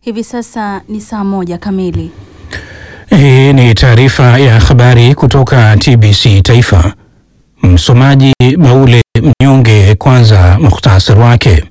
Hivi sasa ni saa moja kamili. Hii ni taarifa ya habari kutoka TBC Taifa. Msomaji Baule Mnyonge. Kwanza muhtasari wake.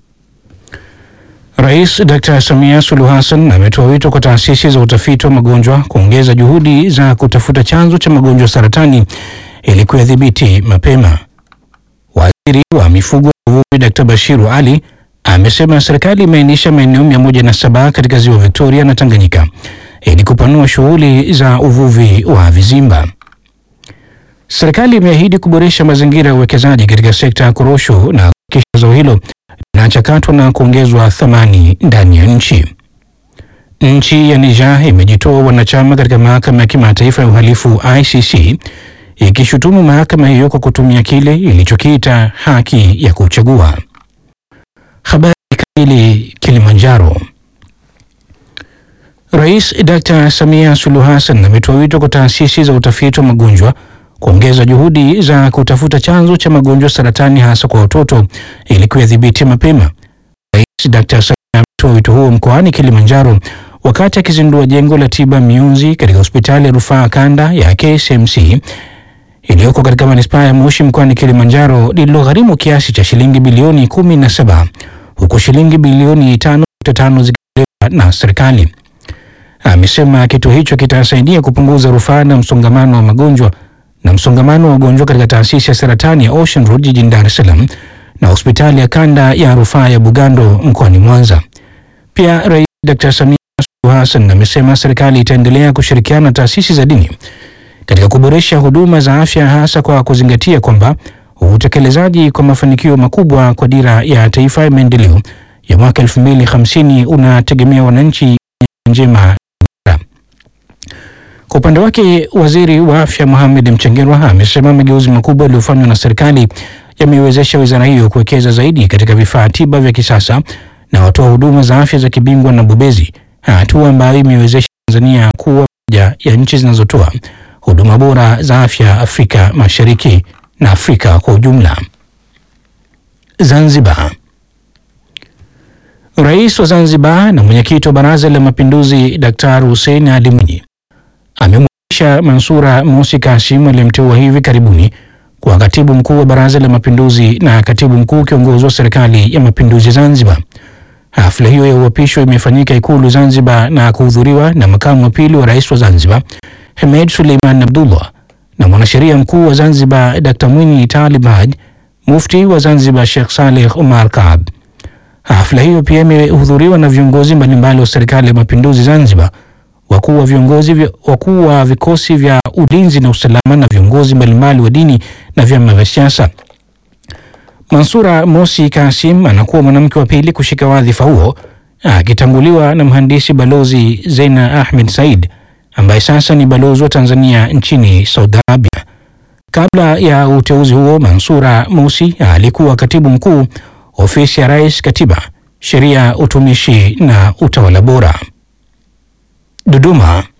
Rais Dr. Samia Suluhu Hassan ametoa wito kwa taasisi za utafiti wa magonjwa kuongeza juhudi za kutafuta chanzo cha magonjwa saratani ili kuyadhibiti mapema. Waziri wa mifugo na uvuvi Dr. Bashiru Ali amesema serikali imeainisha maeneo mia moja na saba katika ziwa Victoria na Tanganyika ili kupanua shughuli za uvuvi wa vizimba. Serikali imeahidi kuboresha mazingira ya uwekezaji katika sekta ya korosho na kuhakikisha zao hilo linachakatwa na kuongezwa thamani ndani ya nchi. Nchi ya Niger imejitoa wanachama katika mahakama ya kimataifa ya uhalifu ICC ikishutumu mahakama hiyo kwa kutumia kile ilichokiita haki ya kuchagua. Habari kamili. Kilimanjaro. Rais Dr. Samia Suluhu Hassan ametoa wito kwa taasisi za utafiti wa magonjwa kuongeza juhudi za kutafuta chanzo cha magonjwa saratani hasa kwa watoto ili kuyadhibiti mapema. Rais Dr. Samia ametoa wito huo mkoani Kilimanjaro wakati akizindua jengo la tiba mionzi katika hospitali ya rufaa kanda ya KCMC iliyoko katika manispaa ya Moshi mkoani Kilimanjaro lililogharimu kiasi cha shilingi bilioni kumi na saba huku shilingi bilioni tano nukta tano zikitolewa na serikali. Amesema kituo hicho kitasaidia kupunguza rufaa na msongamano wa magonjwa na msongamano wa wagonjwa katika taasisi ya saratani ya Ocean Road jijini Dar es Salaam na hospitali ya kanda ya rufaa ya Bugando mkoani Mwanza. Pia Rais Dr. Samia Suluhu Hassan amesema serikali itaendelea kushirikiana na taasisi za dini katika kuboresha huduma za afya hasa kwa kuzingatia kwamba utekelezaji kwa mafanikio makubwa kwa dira ya taifa ya maendeleo ya mwaka 2050 unategemea wananchi njema. Kwa upande wake, waziri wa afya Mohamed Mchengerwa amesema mageuzi makubwa yaliyofanywa na serikali yameiwezesha wizara hiyo kuwekeza zaidi katika vifaa tiba vya kisasa na watoa huduma za afya za kibingwa na bobezi, hatua ambayo imeiwezesha Tanzania kuwa moja ya nchi zinazotoa huduma bora za afya Afrika Mashariki na Afrika kwa ujumla. Zanzibar. Rais wa Zanzibar na mwenyekiti wa Baraza la Mapinduzi Daktari Hussein Ali Mwinyi amemwapisha Mansura Mosi Kasim aliyemteua hivi karibuni kwa katibu mkuu wa Baraza la Mapinduzi na katibu mkuu kiongozi wa Serikali ya Mapinduzi Zanzibar. Hafla hiyo ya uapisho imefanyika Ikulu Zanzibar na kuhudhuriwa na makamu wa pili wa rais wa Zanzibar Hemed Suleiman Abdullah na mwanasheria mkuu wa Zanzibar Dr. Mwinyi Talib Haj, mufti wa Zanzibar Sheikh Saleh Omar Kaab. Hafla hiyo pia imehudhuriwa na viongozi mbalimbali wa Serikali ya Mapinduzi Zanzibar, wakuu wa viongozi wakuu wa vikosi vya ulinzi na usalama na viongozi mbalimbali wa dini na vyama vya siasa. Mansura Mosi Kasim anakuwa mwanamke wa pili kushika wadhifa huo akitanguliwa na mhandisi balozi Zeina Ahmed Said ambaye sasa ni balozi wa Tanzania nchini Saudi Arabia. Kabla ya uteuzi huo, Mansura Mosi alikuwa katibu mkuu ofisi ya Rais, Katiba, Sheria, Utumishi na Utawala Bora. Dodoma.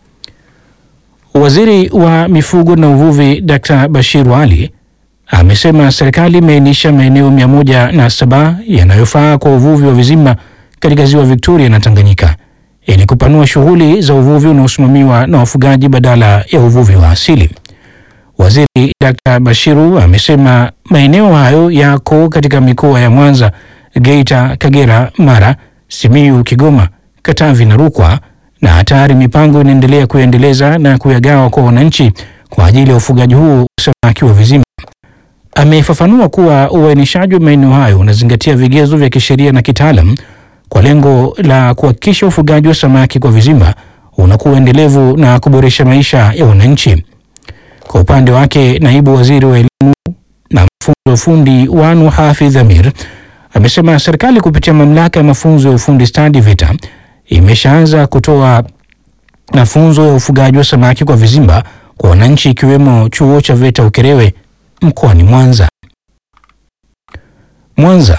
Waziri wa mifugo na uvuvi Dr. Bashiru Ali amesema serikali imeainisha maeneo mia moja na saba yanayofaa kwa uvuvi wa vizimba katika ziwa Victoria na Tanganyika ili kupanua shughuli za uvuvi unaosimamiwa na wafugaji badala ya uvuvi wa asili. Waziri Dr. Bashiru amesema maeneo hayo yako katika mikoa ya Mwanza, Geita, Kagera, Mara, Simiyu, Kigoma, Katavi na Rukwa, na tayari mipango inaendelea kuendeleza na kuyagawa kwa wananchi kwa ajili ya ufugaji huo wa samaki wa vizimba. Amefafanua kuwa uainishaji wa maeneo hayo unazingatia vigezo vya kisheria na kitaalam kwa lengo la kuhakikisha ufugaji wa samaki kwa vizimba unakuwa endelevu na kuboresha maisha ya wananchi. Kwa upande wake, naibu waziri wa elimu na mafunzo ya ufundi Wanu Hafidh Amir amesema serikali kupitia mamlaka ya mafunzo ya ufundi stadi VETA imeshaanza kutoa mafunzo ya ufugaji wa samaki kwa vizimba kwa wananchi ikiwemo chuo cha VETA Ukerewe mkoani Mwanza. Mwanza.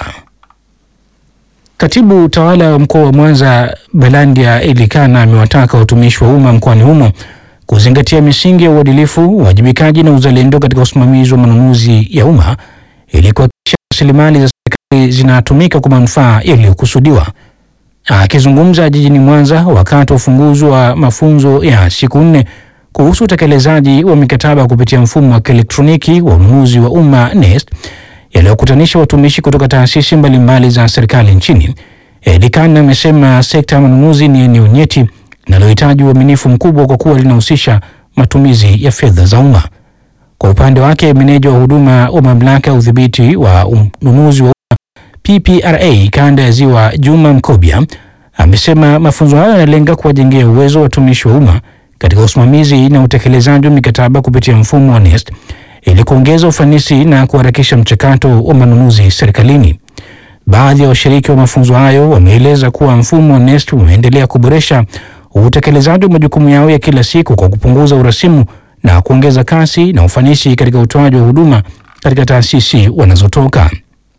Katibu tawala wa mkoa wa Mwanza Belandia Elikana amewataka watumishi wa umma mkoani humo kuzingatia misingi ya uadilifu, uwajibikaji na uzalendo katika usimamizi wa manunuzi ya umma ili kuhakikisha rasilimali za serikali zinatumika kwa manufaa yaliyokusudiwa. Akizungumza jijini Mwanza wakati wa ufunguzi wa mafunzo ya siku nne kuhusu utekelezaji wa mikataba kupitia mfumo wa kielektroniki wa ununuzi wa umma NeST yaliyokutanisha watumishi kutoka taasisi mbalimbali za serikali nchini, Edi Khan amesema sekta ya manunuzi ni eneo nyeti linalohitaji uaminifu mkubwa kwa kuwa linahusisha matumizi ya fedha za umma. Kwa upande wake, meneja wa huduma wa mamlaka ya udhibiti wa ununuzi wa umma PPRA kanda ya Ziwa, Juma Mkobya, amesema mafunzo hayo yanalenga kuwajengea uwezo wa watumishi wa umma katika usimamizi na utekelezaji wa mikataba kupitia mfumo wa NeST ili kuongeza ufanisi na kuharakisha mchakato wa manunuzi serikalini. Baadhi ya washiriki wa mafunzo hayo wameeleza kuwa mfumo wa NeST umeendelea kuboresha utekelezaji wa majukumu yao ya kila siku kwa kupunguza urasimu na kuongeza kasi na ufanisi katika utoaji wa huduma katika taasisi wanazotoka.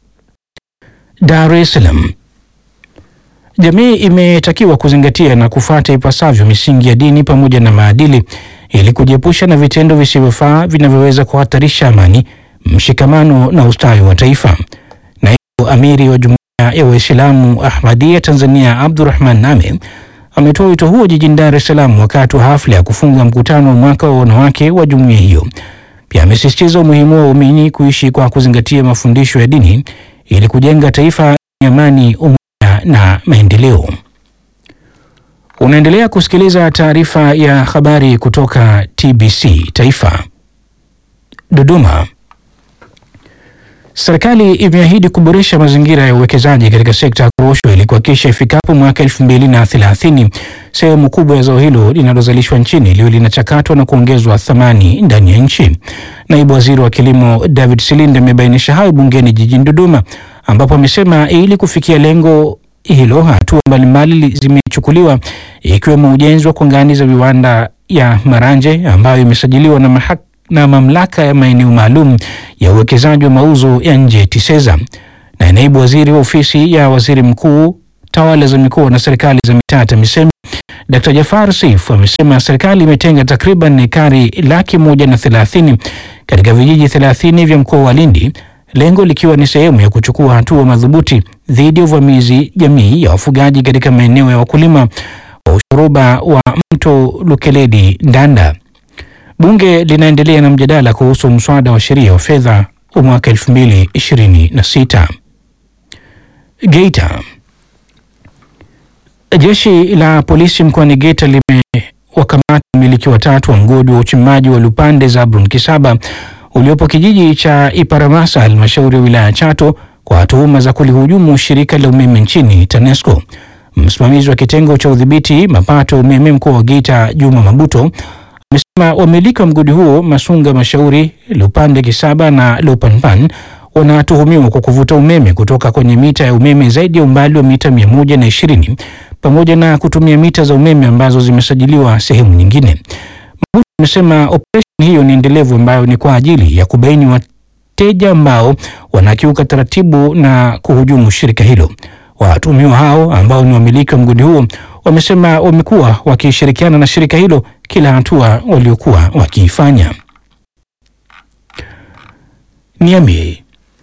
Dar es Salaam. Jamii imetakiwa kuzingatia na kufuata ipasavyo misingi ya dini pamoja na maadili ili kujiepusha na vitendo visivyofaa vinavyoweza kuhatarisha amani, mshikamano na ustawi wa taifa. Naibu Amiri wa Jumuiya ya Waislamu Ahmadiyya Tanzania Abdurrahman Name ametoa wito huo jijini Dar es Salaam wakati wa hafla ya kufunga mkutano wa mwaka wa wanawake wa jumuiya hiyo. Pia amesisitiza umuhimu wa waumini kuishi kwa kuzingatia mafundisho ya dini ili kujenga taifa lenye amani, umoja na maendeleo. Unaendelea kusikiliza taarifa ya habari kutoka TBC Taifa. Dodoma. Serikali imeahidi kuboresha mazingira ya uwekezaji katika sekta ya korosho ili kuhakikisha ifikapo mwaka elfu mbili na thelathini sehemu kubwa ya zao hilo linalozalishwa nchini liwe linachakatwa na kuongezwa thamani ndani ya nchi. Naibu Waziri wa Kilimo David Silinde amebainisha hayo bungeni jijini Dodoma, ambapo amesema ili kufikia lengo hilo hatua mbalimbali zimechukuliwa ikiwemo ujenzi wa kongani za viwanda ya Maranje ambayo imesajiliwa na mahak na mamlaka ya maeneo maalum ya uwekezaji wa mauzo ya nje TISEZA. Na naibu waziri wa ofisi ya waziri mkuu tawala za mikoa na serikali za mitaa TAMISEMI Dr. Jafar Seif amesema serikali imetenga takriban ekari laki moja na thelathini katika vijiji thelathini vya mkoa wa Lindi, lengo likiwa ni sehemu ya kuchukua hatua madhubuti dhidi ya uvamizi jamii ya wafugaji katika maeneo ya wakulima wa ushoroba wa mto Lukeledi Ndanda. Bunge linaendelea na mjadala kuhusu mswada wa sheria wa fedha wa mwaka 2026. Geita. Jeshi la polisi mkoani Geita limewakamata wamiliki watatu wa mgodi wa uchimbaji wa Lupande Zablon Kisaba uliopo kijiji cha Iparamasa halmashauri ya wilaya Chato kwa tuhuma za kulihujumu shirika la umeme nchini TANESCO. Msimamizi wa kitengo cha udhibiti mapato ya umeme mkoa wa Geita Juma Mabuto amesema wamiliki wa mgodi huo Masunga Mashauri, Lupande Kisaba na Lupanpan wanatuhumiwa kwa kuvuta umeme kutoka kwenye mita ya umeme zaidi ya umbali wa mita mia moja na ishirini pamoja na kutumia mita za umeme ambazo zimesajiliwa sehemu nyingine. Mabuto amesema operesheni hiyo ni endelevu ambayo ni kwa ajili ya kubaini wateja ambao wanakiuka taratibu na kuhujumu shirika hilo. Watuhumiwa hao ambao ni wamiliki wa mgodi huo wamesema wamekuwa wakishirikiana na shirika hilo kila hatua waliokuwa wakiifanya. Niamey.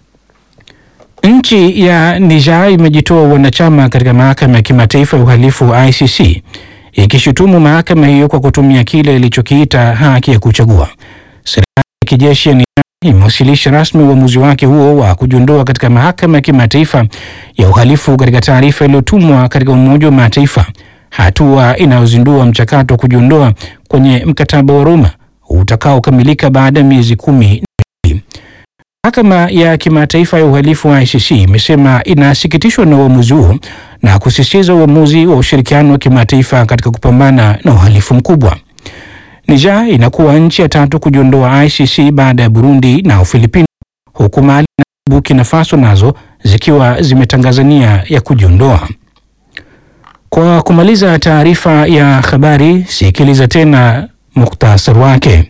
Nchi ya Niger imejitoa wanachama katika mahakama ya kimataifa ya uhalifu wa ICC ikishutumu mahakama hiyo kwa kutumia kile ilichokiita haki ya kuchagua. Serikali ya kijeshi ya Niger imewasilisha rasmi uamuzi wake huo wa kujiondoa katika mahakama ya kimataifa ya uhalifu katika taarifa iliyotumwa katika Umoja wa Mataifa, hatua inayozindua mchakato wa kujiondoa kwenye mkataba wa Roma utakaokamilika baada ya miezi kumi na mbili. Mahakama ya kimataifa ya uhalifu wa ICC imesema inasikitishwa na uamuzi huo na kusisitiza uamuzi wa ushirikiano wa kimataifa katika kupambana na uhalifu mkubwa. Niger inakuwa nchi ya tatu kujiondoa ICC baada ya Burundi na Ufilipino, huku Mali na Burkina Faso nazo zikiwa zimetangaza nia ya kujiondoa. Kwa kumaliza taarifa ya habari, sikiliza tena muktasari wake.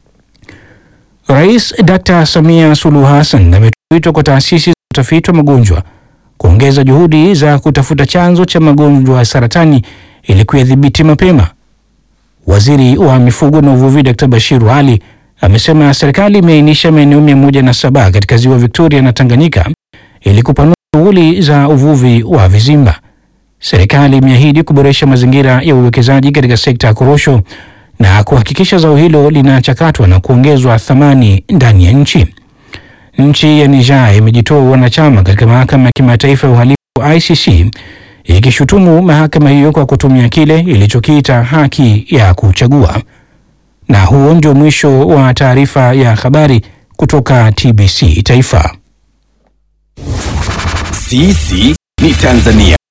Rais Dr. Samia Suluhu Hassan ametoa wito kwa taasisi za utafiti wa magonjwa kuongeza juhudi za kutafuta chanzo cha magonjwa ya saratani ili kuyadhibiti mapema. Waziri wa mifugo na uvuvi Dr. Bashiru Ali amesema serikali imeainisha maeneo mia moja na saba katika ziwa Victoria na Tanganyika ili kupanua shughuli za uvuvi wa vizimba. serikali imeahidi kuboresha mazingira ya uwekezaji katika sekta ya korosho na kuhakikisha zao hilo linachakatwa na kuongezwa thamani ndani ya nchi. Nchi ya Niger imejitoa wanachama katika mahakama ya kimataifa ya uhalifu ICC ikishutumu mahakama hiyo kwa kutumia kile ilichokiita haki ya kuchagua. Na huo ndio mwisho wa taarifa ya habari kutoka TBC Taifa. Sisi ni Tanzania.